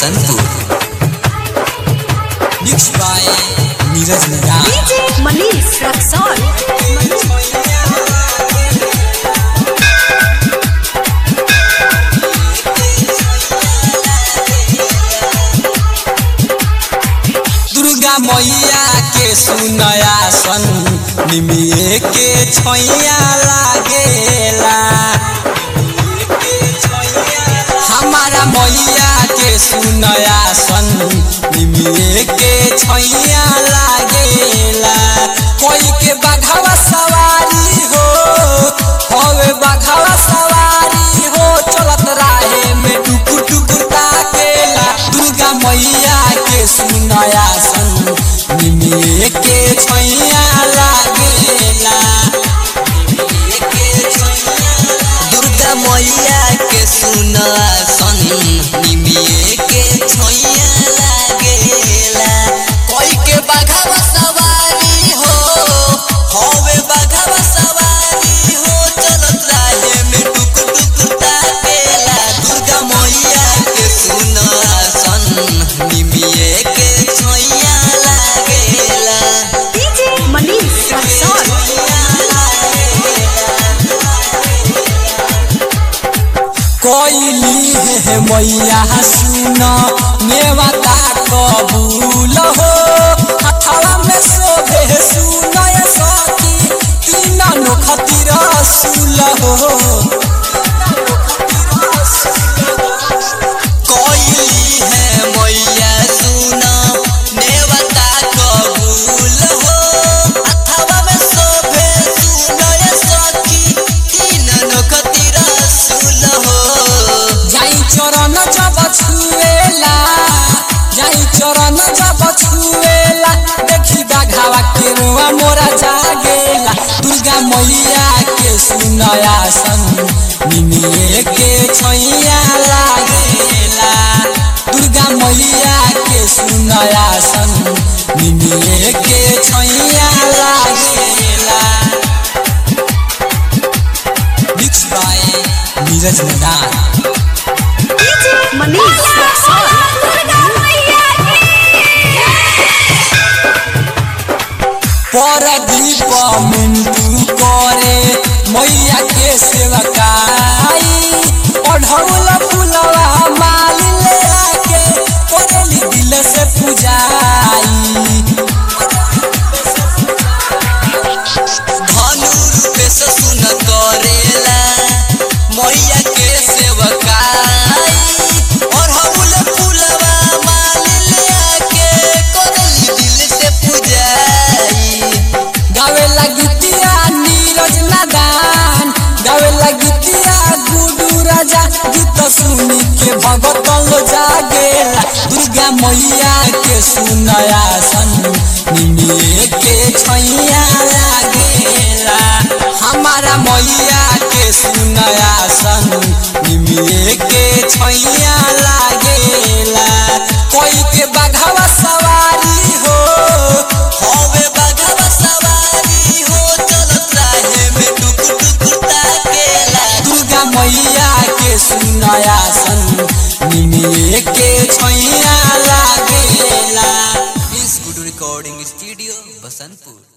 Basantpur mix by Neeraj Niral DJ Manish Raxol. Durga मैया के सुनया सन निमिए के छैया लागेला हमारा मैया के सुनया सन निमिए के छैया लागेला कोई के बघावा सवारी हो होवे बघावा सवारी हो चलत राहे में टुकुर टुकुर ताकेला दुर्गा मैया के सुनया सन निमिए के छैया लागेला दुर्गा मैया के सुना सन निमिए के छैया लागेला कोई के बघावा सवारी हो होवे बघावा सवारी हो चलत राहे में टुकुर टुकुर ताकेला दुर्गा मैया के सुना सन निमिए के छैया लागेला DJ Manish Raxol. कोइली है मैया सुन नेवता कबूल हो हथवा में शोभे सुन सखी तीन नोखती रसूल हो कोइली है मैया सुन नेवता कबूल हो हथवा में शोभे सुन सखी तीन नोखती रसूल हो जाई चरण जब छुएला जाई चरण जब छुएला देखी बाघावा के रुआ मोरा जागेला दुर्गा मैया के सुनया सन निमिए के छैया लागेला दुर्गा मैया के सुनया सन निमिए के छैया लागेला मिक्स बाय नीरज नदान DJ Manish Raxol. Pradeep Mintu करे मैया के सेवकाई ओढ़ौल फुलवा माल ले आके करेली दिल से पूजाई धनु रूपे से सुन करेला मैया के सेवकाई ओढ़ौल फुलवा माल ले आके करेली दिल से पूजाई गावे लगितिया नीरज नादान गावे लगितिया गुडू राजा गीत सुनी के भगतन लो जागेला दुर्गा मैया के सुनया सन निमिए के छैया लागेला हमारा मैया के सुनया सन निमिए के छैया लागेला कोई के बघावा सवारी हो होवे बघावा सवारी हो चलत राहे में टुकुर टुकुर ताकेला दुर्गा मैया के सुनया सन निमिए के छैया लागेला इस गुड रिकॉर्डिंग स्टूडियो बसंतपुर